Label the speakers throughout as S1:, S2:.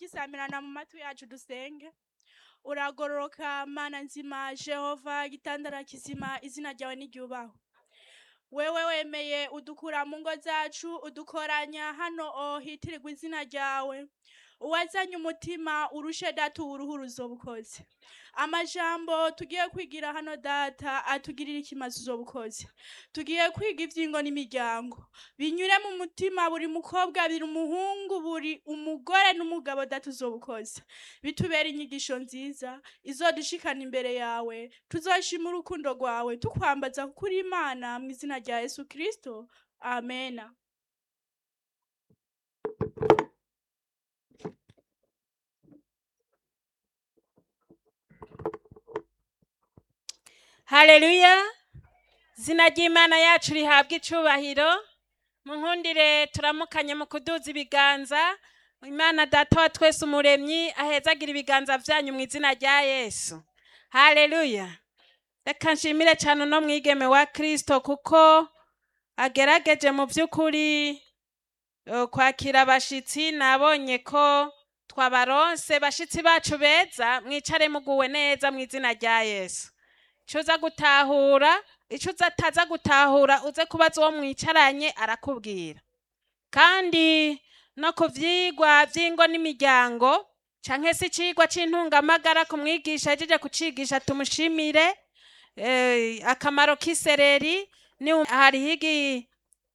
S1: bigisamirana mu matwi yacu dusenge uragororoka mana nzima jehova gitandara kizima izina ryawe n'iryubahwe wewe wemeye udukura mu ngo zacu udukoranya hano o hitirirwa izina ryawe uwazanye umutima urushe data uwuruhu uzobukoze amajambo tugiye kwigira hano data atugirira ikimazi uzobukoze tugiye kwiga ivyingo n'imiryango binyure mu mutima buri mukobwa buri umuhungu buri umugore n'umugabo data uzobukoze bitubera inyigisho nziza izodushikana imbere yawe tuzoshima urukundo rwawe tukwambaza kuko uri imana mu izina rya yesu kristo amena
S2: haleluya zina ry'imana yacu rihabwa icubahiro mu nkundire turamukanye mu kuduza ibiganza imana data wa twese umuremyi ahezagira ibiganza vyanyu mu izina rya yesu haleluya reka nshimire cyane uno mwigeme wa kristo kuko agerageje mu by'ukuri eh, kwakira abashitsi nabonye ko twabaronse bashitsi bacu beza mwicare muguwe neza mu izina rya yesu icyo uza gutahura icyo uza ataza gutahura uze kubaza uwo mwicaranye arakubwira kandi no ku vyigwa vy'ingo n'imiryango canke se icigwa c'intungamagara ku mwigisha ahejeje kucigisha tumushimire eh, akamaro k'isereri ni hariho igi-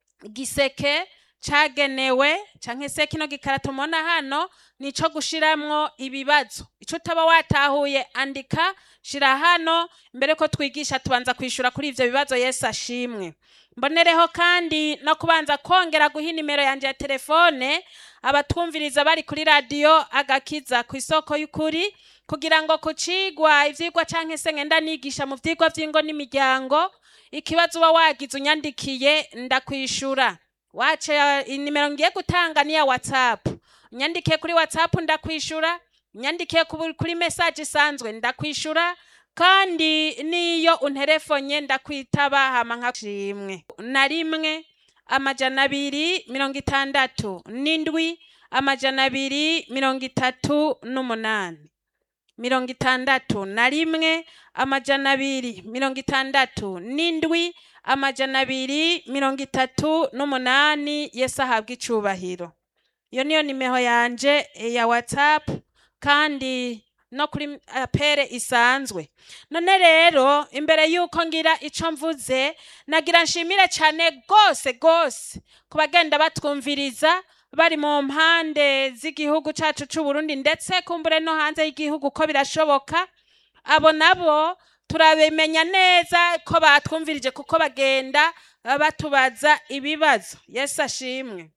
S2: igiseke cagenewe canke se kino gikarato mubona hano nico gushiramwo ibibazo ico utaba watahuye andika shira hano mbere ko twigisha tubanza kwishura kuri ivyo bibazo yesu ashimwe mbonereho kandi no kubanza kongera guha inimero yanje ya telefone abatwumviriza bari kuri radiyo agakiza ku isoko y'ukuri kugira ngo ku cigwa ivyigwa canke se ngenda nigisha mu vyigwa vy'ingo n'imiryango ikibazo uba wagize unyandikiye ndakwishura waca inimero ngiye gutanga niya whatsapp unyandikiye kuri whatsapp ndakwishura unyandikiye ku- kuri message isanzwe ndakwishura kandi niyo unterefonye ndakwitaba hama nkashimwe na rimwe amajana abiri mirongo itandatu n'indwi amajana abiri mirongo itatu n'umunani mirongo itandatu na rimwe amajana abiri mirongo itandatu n'indwi amajana abiri mirongo itatu n'umunani yesu ahabwa icubahiro iyo niyo nimero yanje eh, ya whatsapp kandi no kuri apere isanzwe none rero imbere y'uko ngira ico mvuze nagira nshimire cyane rwose rwose ku bagenda batwumviriza bari mu mpande z'igihugu cacu c'u Burundi ndetse kumbure no hanze y'igihugu ko birashoboka abo nabo turabimenya neza ko batwumvirije kuko bagenda eh, batubaza ibibazo yesu ashimwe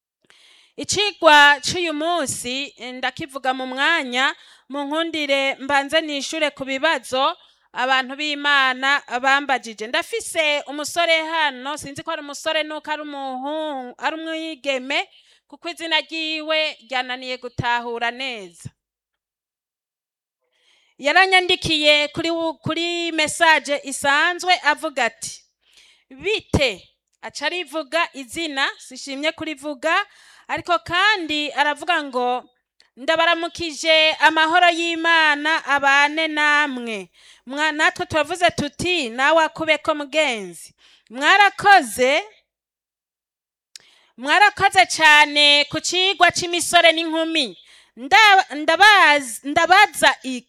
S2: icigwa c'uyu munsi eh, ndakivuga mu mwanya mu nkundire mbanze nishure ku bibazo abantu b'imana bambajije ndafise umusore hano sinzi ko ari umusore nuko ari umuhungu ari umwigeme kuko izina ryiwe ryananiye gutahura neza yaranyandikiye kuri wu- kuri message isanzwe avuga ati bite aca arivuga izina sishimye kurivuga ariko kandi aravuga ngo ndabaramukije amahoro y'imana abane namwe Mwa- natwe turavuze tuti nawe akubeko mugenzi mwarakoze mwarakoze cyane ku cigwa c'imisore n'inkumi Nda- ndabaza ndabaza iki